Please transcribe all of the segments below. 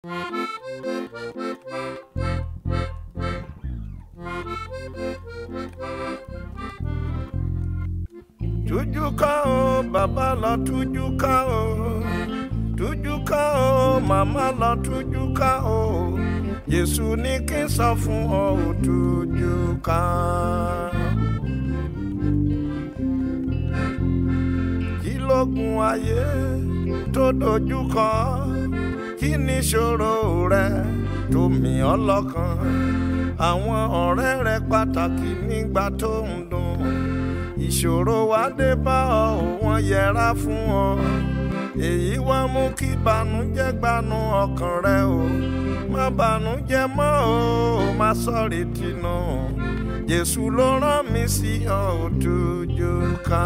tújú ká o bàbá lọ tújú ká o tújú ká o màmá lọ tújú ká o Jésù ní kí n sọ fún ọ ò tújú ká. kí lógun ayé tó dojú kọ kí ni ìṣòro rẹ tó mì ọ́ lọ́kàn àwọn ọ̀rẹ́ rẹ pàtàkì nígbà tó ń dùn ìṣòro wá dé bá ọ wọ́n yẹra fún ọ èyí wá mú kí ìbànújẹ́ gbanú ọkàn rẹ o má bànújẹ́ mọ́ o má sọ̀rì tìǹù Jésù ló rán mi sí ọ ò tújú ká.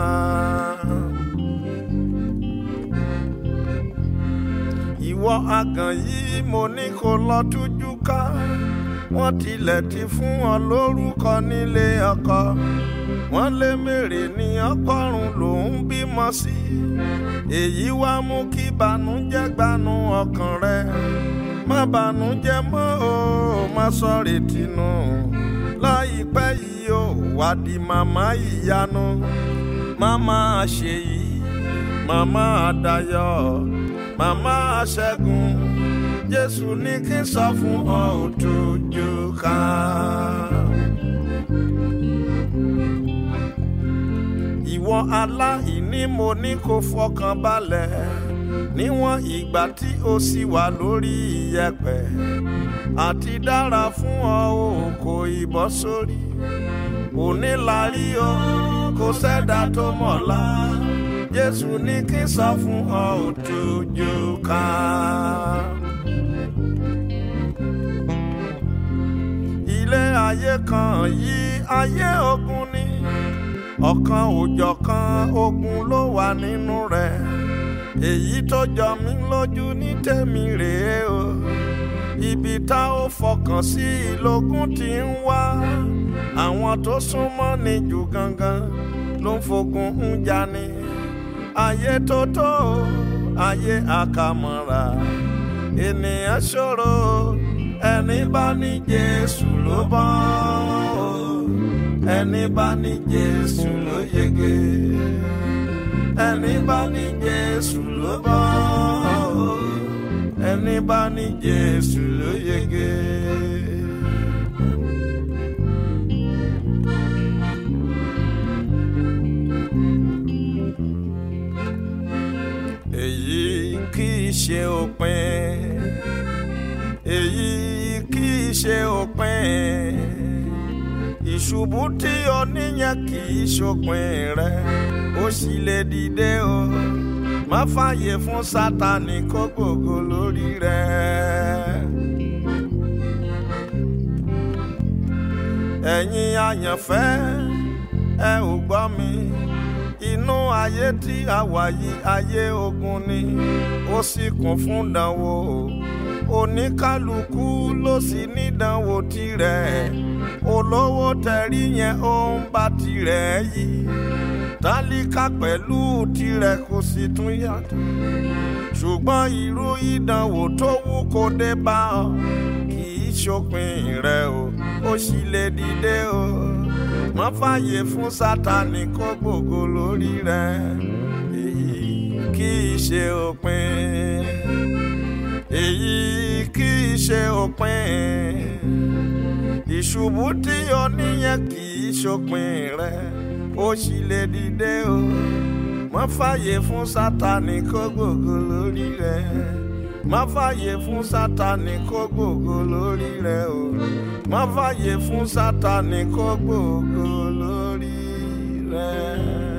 ìwọ àgàn yìí mo ní kó lọ tújú ká wọ́n tilẹ̀ ti fún ọ lórúkọ nílé ọkọ wọ́n lé mèrè ní ọgọ́rùn lòún bímọ sí èyí wá mú kí bànújẹ́ gbanú ọkàn rẹ má bànújẹ́ mọ́ o má sọ̀rì tìǹù láìpẹ́ yìí ó wá di màmá ìyanu màmá àṣeyìí màmá àdàyọ̀ màmá àṣẹ́gun jésù ní kí n sọ fún ọ ò tójú ká. ìwọ aláìní mo ní kó fọkàn balẹ̀ níwọ̀n ìgbà tí o sì wà lórí iyẹ̀pẹ̀ àti dára fún ọ ò kò ìbọ́ sórí òní la rí o kò sẹ́dá tó mọ̀lá jésù ní kí n sọ fún ọ ò tójú ká. ilé ayé kan yìí ayé ogun ni ọ̀kan òjọ̀kan ogun ló wà nínú rẹ̀ èyí tó jọ mí lójú ní tèmi rèé o ibi tá ó fọkàn sí ìlógún tí ń wá àwọn tó súnmọ́ ni jù gangan ló ń fogun ń jani ayé tó tó ayé àkàmọ́ra ènìyàn ṣòro ẹni bá ní Jésù ló bọ́ ẹni bá ní Jésù ló yege ẹni bá ní Jésù ló bọ́ ẹni bá ní Jésù ló yege. èyí kì í ṣe òpin èyí kì í ṣe òpin ìṣubú tí o níyẹn kì í ṣòpin rẹ ó sì lè dìde o má fààyè fún sátani kó gbògo lórí rẹ. ẹ̀yin àyànfẹ́ ẹ ò gbọ́ mi inú ayé tí a wà yìí ayé ogun ni ó sì kún fún dánwò oníkálukú ló sì nídánwò tirẹ̀ olówó tẹ̀rí yẹn ó ń bá tirẹ̀ yìí tálíkà pẹ̀lú tirẹ̀ kò sì tún yàtọ̀ ṣùgbọ́n irú ìdánwò tó wù kó dé bá ọ kì í ṣòpin rẹ o ó sì lè dìde o má fààyè fún sátani kó gbògo lórí rẹ èyí kì í ṣe òpin èyí kì í ṣe òpin ìṣubú tí o níyẹn kì í ṣòpin rẹ ó sì lè dìde o má fààyè fún sátani kó gbògo lórí rẹ má fààyè fún sátani kó gbògo lórí rẹ o má fààyè fún sátani kó gbògo lórí rẹ.